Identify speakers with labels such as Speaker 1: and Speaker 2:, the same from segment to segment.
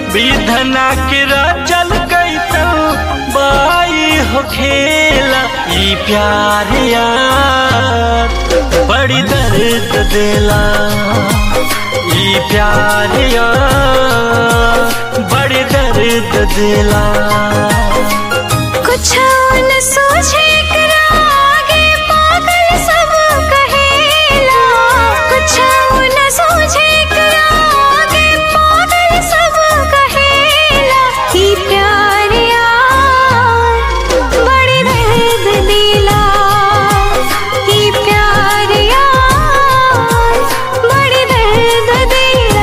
Speaker 1: विधना के रचल कैसन बाई हो खेला ई प्यार यार बड़ी दर्द देला ई प्यार यार बड़ी दर्द देला
Speaker 2: कुछ न सोचे एकरा आगे पागल सब कहेला कुछ न सोचे एकरा आगे पागल सब कहेला ई प्यार यार बड़ी दर्द दिला ई प्यार यार बड़ी दर्द दिला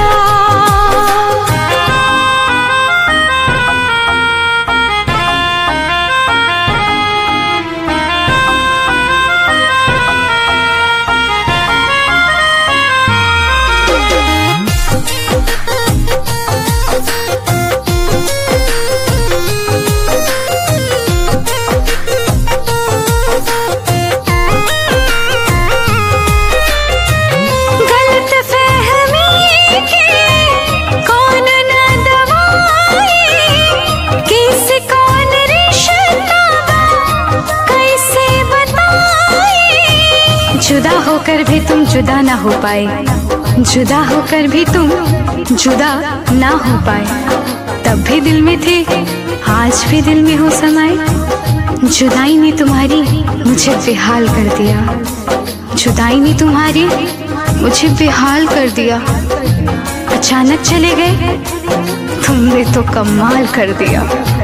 Speaker 2: गलत फहमी के कौन न दवाई किस कौन रिश्ता कैसे बताई जुदा होकर भी तुम जुदा ना हो पाए जुदा होकर भी तुम जुदा ना हो पाए तब भी दिल में थे आज भी दिल में हो समाए जुदाई ने तुम्हारी मुझे बेहाल कर दिया जुदाई ने तुम्हारी मुझे बेहाल कर दिया अचानक चले गए तुमने तो कमाल कर दिया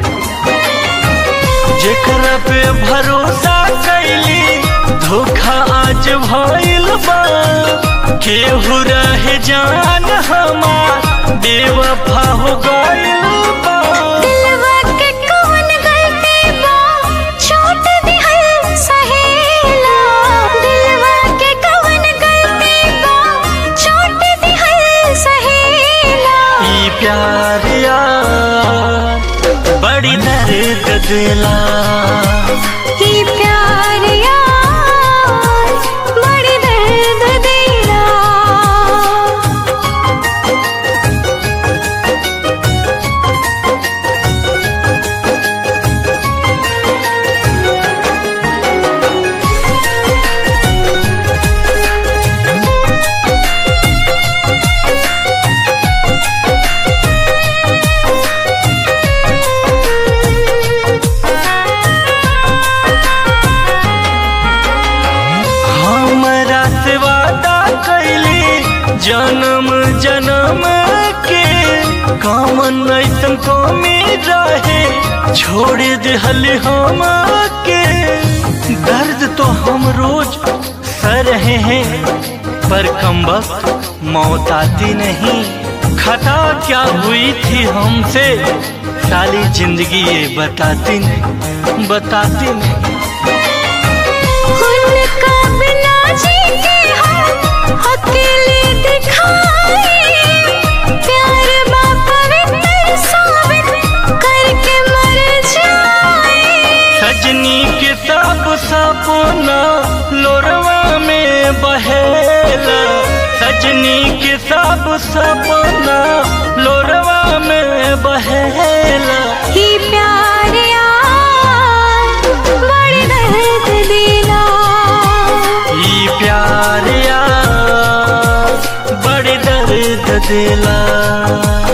Speaker 1: जेकरा पे भरोसा कैली धोखा आज भइल बा केहू रहे जान हमार बेवफा हो गइल बा
Speaker 2: दिलवा के कौन गलती बा छोट दिहल सहेला दिलवा के कौन गलती बा छोट दिहल सहेला
Speaker 1: ई प्यार यार बड़ी दर्द दिला
Speaker 2: ई प्यार यार बड़ी दर्द देला
Speaker 1: हमरा से वादा कैली जन्म जन्म के कामन ऐसन कमी रहे छोड़ दिहल हम के दर्द तो हम रोज सह रहे हैं पर कम वक्त मौत आती नहीं खता क्या हुई थी हमसे सारी जिंदगी ये बताती नहीं बताती नहीं
Speaker 2: उनका बिना जी के हम अकेले दिखाए प्यार बा पवित्र साबित करके मर जाए
Speaker 1: सजनी के सब सपना लोरवा में बहेला सजनी के सब सपना लोरवा में बहेला
Speaker 2: ही प्यार यार बड़ी दर्द दिला
Speaker 1: ई प्यार यार बड़े दर्द दिला